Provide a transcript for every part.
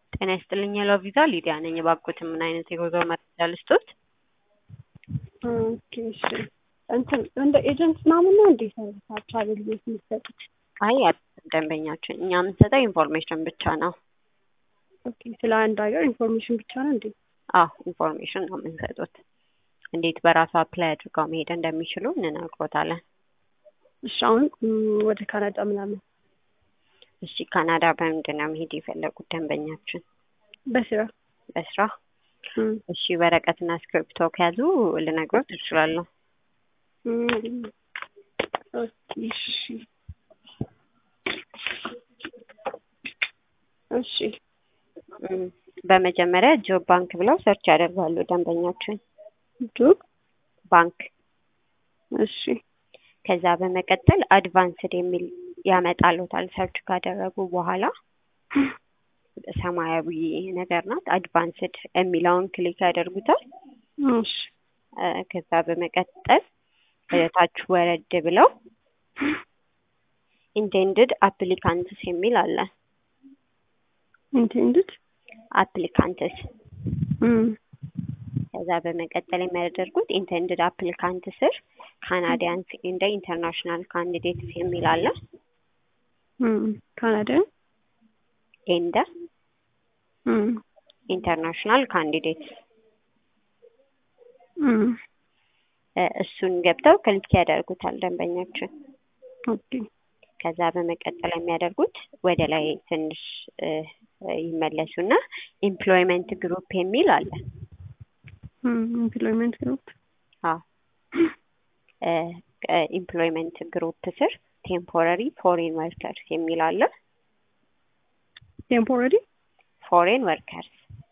ጤና ይስጥልኝ ሄሎ ቪዛ ሊዲያ ነኝ። እባክዎትን ምን አይነት የጉዞ መረጃ ልስጦት? ኦኬ እሺ። እንትን እንደ ኤጀንት ምናምን ነው እንዴ ሰርቪሳችሁ አገልግሎት የሚሰጡት? አይ አይደለም ደንበኛችን፣ እኛ የምንሰጠው ኢንፎርሜሽን ብቻ ነው። ኦኬ ስለ አንድ ሀገር ኢንፎርሜሽን ብቻ ነው እንዴ? አዎ ኢንፎርሜሽን ነው የምንሰጡት። እንዴት በራሱ አፕላይ አድርገው መሄድ እንደሚችሉ እንነግሮታለን። እሺ አሁን ም፣ ወደ ካናዳ ምናምን እሺ ካናዳ በምንድን ነው መሄድ የፈለጉት ደንበኛችን? በስራ በስራ ም፣ እሺ ወረቀትና እስክሪብቶ ከያዙ ልነግሮት እችላለሁ። ም፣ ኦኬ እሺ እሺ እም፣ በመጀመሪያ ጆብ ባንክ ብለው ሰርች ያደርጋሉ ደንበኛችን ጆብ ባንክ እሺ ከዛ በመቀጠል አድቫንስድ የሚል ያመጣሉታል። ሰርች ካደረጉ በኋላ ሰማያዊ ነገር ናት። አድቫንስድ የሚለውን ክሊክ ያደርጉታል። እሺ እ፣ ከዛ በመቀጠል ወደ ታች ወረድ ብለው ኢንቴንድድ አፕሊካንትስ የሚል አለ። ኢንቴንድድ አፕሊካንትስ ም፣ ከዛ በመቀጠል የሚያደርጉት ኢንቴንድድ አፕሊካንት ስር ካናዲያንስ እንደ ኢንተርናሽናል ካንዲዴትስ የሚል አለ። ም፣ ካናዳ ኤንደ ም፣ ኢንተርናሽናል ካንዲዴትስ ም፣ እሱን ገብተው ክሊክ ያደርጉታል ደንበኛችን። ኦኬ ከዛ በመቀጠል የሚያደርጉት ወደ ላይ ትንሽ እ፣ ይመለሱና ኢምፕሎይመንት ግሩፕ የሚል አለ። ኢምፕሎይመንት ግሩፕ አዎ ኢምፕሎይመንት ግሩፕ ስር ቴምፖራሪ ፎሬን ወርከርስ የሚል አለ። ቴምፖራሪ ፎሬን ወርከርስ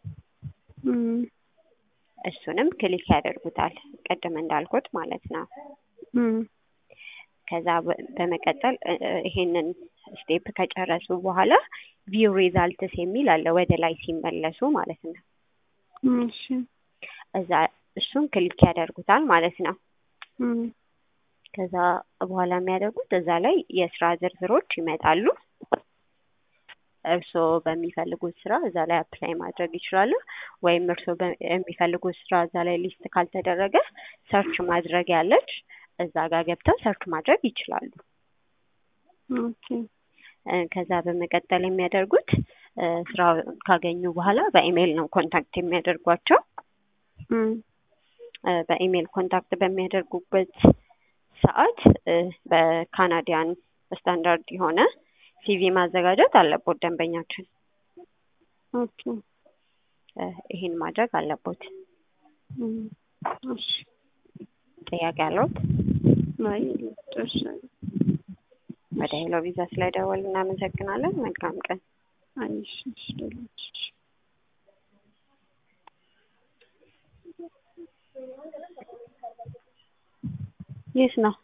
እሱንም ክሊክ ያደርጉታል ቅድም እንዳልኩት ማለት ነው። ከዛ በ- በመቀጠል እ- እ- ይሄንን ስቴፕ ከጨረሱ በኋላ ቪው ሪዛልትስ የሚል አለ ወደ ላይ ሲመለሱ ማለት ነው። እሺ እዛ እሱን ክሊክ ያደርጉታል ማለት ነው። ም፣ ከዛ በኋላ የሚያደርጉት እዛ ላይ የስራ ዝርዝሮች ይመጣሉ። እርስዎ በሚፈልጉት ስራ እዛ ላይ አፕላይ ማድረግ ይችላሉ። ወይም እርስዎ በ- የሚፈልጉት ስራ እዛ ላይ ሊስት ካልተደረገ ሰርች ማድረግ ያለች እዛ ጋር ገብተው ሰርች ማድረግ ይችላሉ። ኦኬ እ፣ ከዛ በመቀጠል የሚያደርጉት እ፣ ስራ ካገኙ በኋላ በኢሜይል ነው ኮንታክት የሚያደርጓቸው። ም፣ እ፣ በኢሜይል ኮንታክት በሚያደርጉበት ሰዓት እ፣ በካናዲያን ስታንዳርድ የሆነ ሲቪ ማዘጋጀት አለቦት ደንበኛችን። ኦኬ እ፣ ይህን ማድረግ አለቦት። ም፣ እሺ ጥያቄ አለዎት? አይ ጨርሻለሁ። ወደ ሄሎ ቪዛ ስለደወሉ እናመሰግናለን። መልካም ቀን። አይ እሺ እሺ ደህና ነሽ? የት ነው?